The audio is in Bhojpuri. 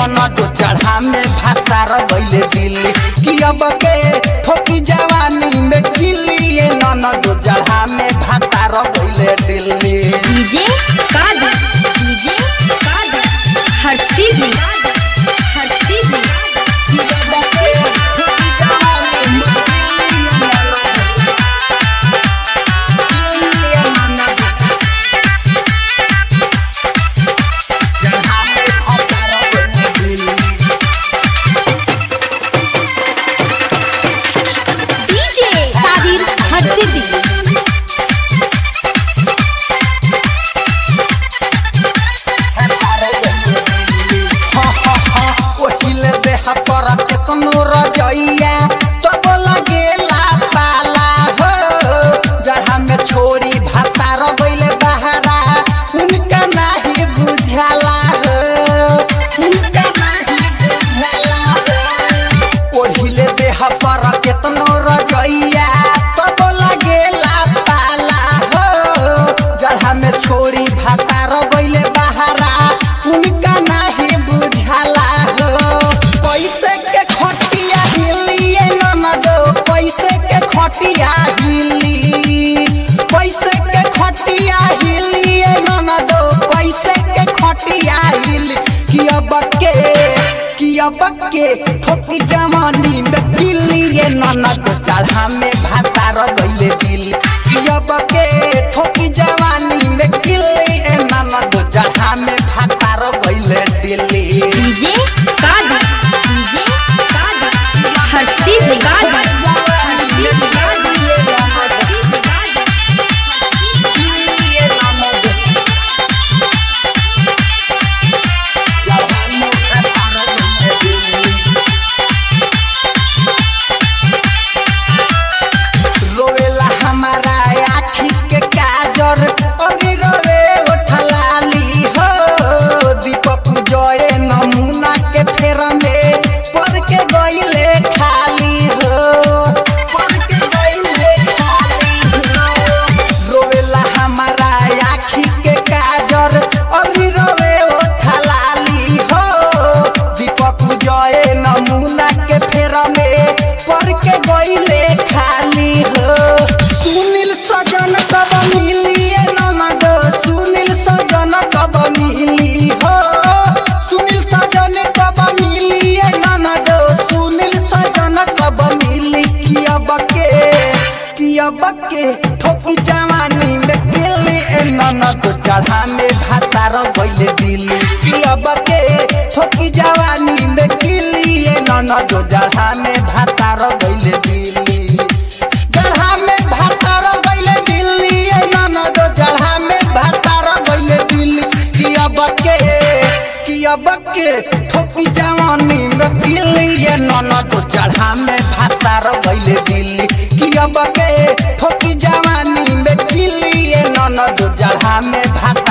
ननद चढ़ा में भातार गइले दिल्ली कि अब के ठोकी जवानी में किली ये ननद चढ़ा में भातार गइले दिल्ली डीजे कादर डीजे कादर हर्षदीप हर्षदीप कि अब के ठोकी जवानी में किली ये ननद किली ये ननद चढ़ा में भातार गइले दिल्ली डीजे ताहिर हर्षदीप ओहिले देह पर केतनो रजैया तब लगेला पाला हो जहाँ में छोरी भाता रगैले बहारा उनका नाही बुझाला हो उनका नाही बुझाला हो ओहिले देह पर केतनो रजैया तब लगेला पाला हो जहाँ में छोरी भाता रगैले बहारा उनका नाही बुझाला हो कैसे के खटिया हिलिए ननद कैसे के खटिया हिली कैसे के खटिया हिलिए ननद कैसे के खटिया हिली कि अब के कि अब के ठोकी जवानी में किलिए ननद चढ़ा में भाता रगैले दिल कि अब के ठोकी जवानी में किलिए ननद चढ़ा में भाता रगैले दिल्ली डीजे कादर डीजे कादर हर्षदीप कादर रोवेला हमारा आखी के काजर अरे रोवे उठलाली हो दीपक जय नमूना के फेर में पर के गईले खाली हो पर के गईले खाली हो रोवेला हमारा आखी के काजर अरे रोवे उठलाली हो दीपक जय नमूना के फेर में पर के गईले खाली हो सुनील सजन कब मिलिए ननद सुनील सजन कब मिली हो सुनील सजन कब मिलिए ननद सुनील सजन कब मिली किया बके किया बके ठोकी जवानी में दिल्ली ए ननद चढ़ा में भातार गइले दिल्ली किया बके ठोकी जवानी में किली ए ननद चढ़ा में भातार गइले दिल्ली जढ़ा में भातार गइले दिल्ली ए ननद जढ़ा में भातार गइले दिल्ली किया बके किया बके ठोकी जवानी में किली ए ननद चढ़ा में भातार गइले दिल्ली किया बके ठोकी जवानी में किली ए ननद जढ़ा में भातार